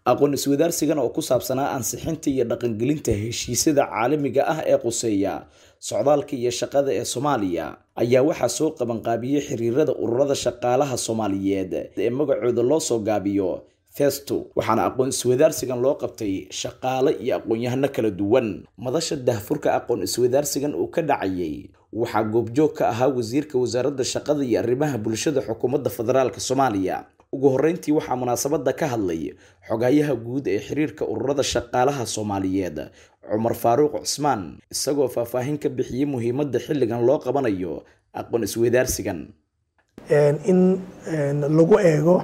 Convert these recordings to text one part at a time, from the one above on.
aqoon iswadaarsigan oo ku saabsanaa ansixinta iyo dhaqangelinta heshiisyada caalamiga ah ee quseeya socdaalka iyo shaqada ee soomaaliya ayaa waxaa soo qabanqaabiyey xiriirada ururada shaqaalaha soomaaliyeed ee magacooda loo soo gaabiyo festo waxaana aqoon iswadaarsigan loo qabtay shaqaale iyo aqoon-yahano kala duwan madasha dahfurka aqoon iswadaarsigan uu ka dhacayay waxaa goobjoog ka ahaa wasiirka wasaaradda shaqada iyo arrimaha bulshada xukuumadda federaalk soomaaliya ugu horreyntii waxaa munaasabadda ka hadlay xogayaha guud ee xiriirka ururada shaqaalaha soomaaliyeed cumar faaruuq cusmaan isagoo faahfaahin ka bixiyey muhiimadda xilligan loo qabanayo aqoon iswadaarsigan in lagu eego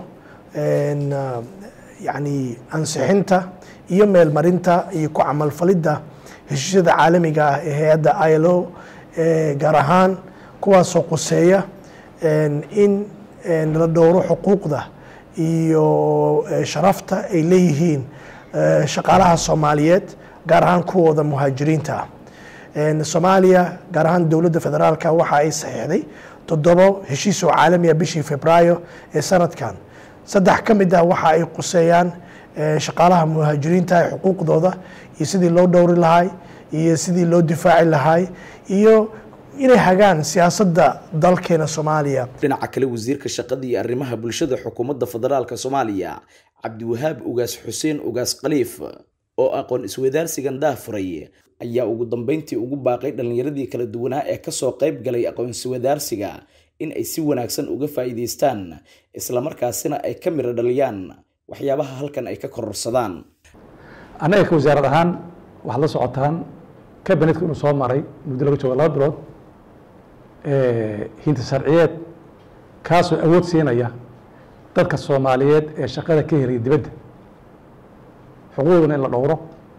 yani ansixinta iyo meelmarinta iyo ku camalfalidda heshiisyada caalamiga ah ee hay-adda ilo gaar ahaan kuwaasoo quseeya in la dhowro xuquuqda iyo sharafta ay leeyihiin shaqaalaha soomaaliyeed gaar ahaan kuwooda muhaajiriinta ah soomaaliya gaar ahaan dowladda federaalka waxa ay saxiixday toddobo heshiis oo caalamiya bishii februaayo ee sanadkan saddex ka mid ah waxa ay quseeyaan shaqaalaha muhaajiriinta ee xuquuqdooda iyo sidii loo dhowri lahay iyo sidii loo difaaci lahay iyo inay hagaan siyaasadda dalkeena soomaaliya dhinaca kale wasiirka shaqada iyo arrimaha bulshada xukuumadda federaalk soomaaliya cabdiwahaab ugaas xuseen ugaas khaliif oo aqoon iswadaarsigan daafuray ayaa ugu dambeyntii ugu baaqay dhallinyaradii kala duwanaa ee kasoo qayb galay aqoon iswadaarsiga in ay si wanaagsan uga faa'iidaystaan islamarkaasina ay ka miro dhaliyaan waxyaabaha halkan ay ka kororsadaan annaga ka wasaarad ahaan waxaad la socotaan kabinetka inuu soo maray muddo laga joogo laba bilood hinta sharciyeed kaasoo awood siinaya dadka soomaaliyeed ee shaqada ka helaya dibadda xuquuqduna in la dhowro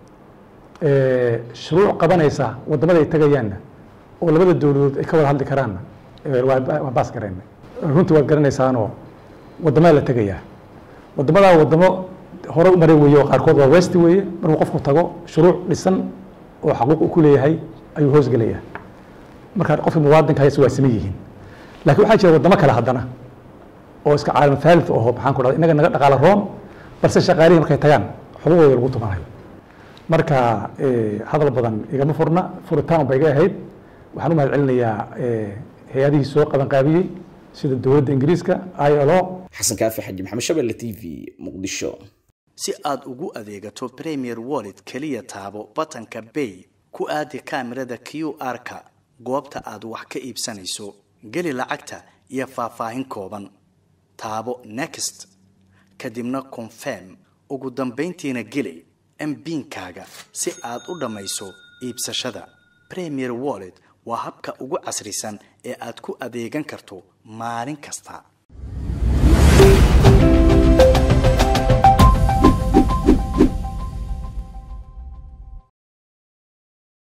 shuruuc qabanaysa waddamada ay tagayaanna oo labada dowladood ay ka wada hadli karaanna waa baas garayna runtii waad garanaysaanoo waddamada la tegayaa waddamadaa waddamo hore u maray weeye oo qaarkood waa west weeye markuu qofku tago shuruuc dhisan oo xaquuq u ku leeyahay ayuu hoosgelayaa markaa qofka muwaadinka hayse waa sima yihiin laakiin waxaa jira waddamo kale haddana oo iska caalam thalith aho maxaan ku dhahda innaga naga dhaqaala roon balse shaqaalihii markay tagaan xuquuqdooda lagu tumanayo marka hadal badan igama furna furitaan ba iga ahayd waxaan u mahad celinayaa hay-adihii soo qabanqaabiyey sida dowladda ingiriiska ilo xasan kaafi xaji maxamed shabelle t v muqdisho si aad ugu adeegato premier wallet keliya taabo batanka bay ku aadi kaamirada q r-ka goobta aad wax ka iibsanayso geli lacagta iyo faahfaahin kooban taabo next kadibna confirm ugu dambayntiina geli mbiinkaaga si aad u dhammayso iibsashada premier wallet waa habka ugu casrisan ee aad ku adeegan karto maalin kasta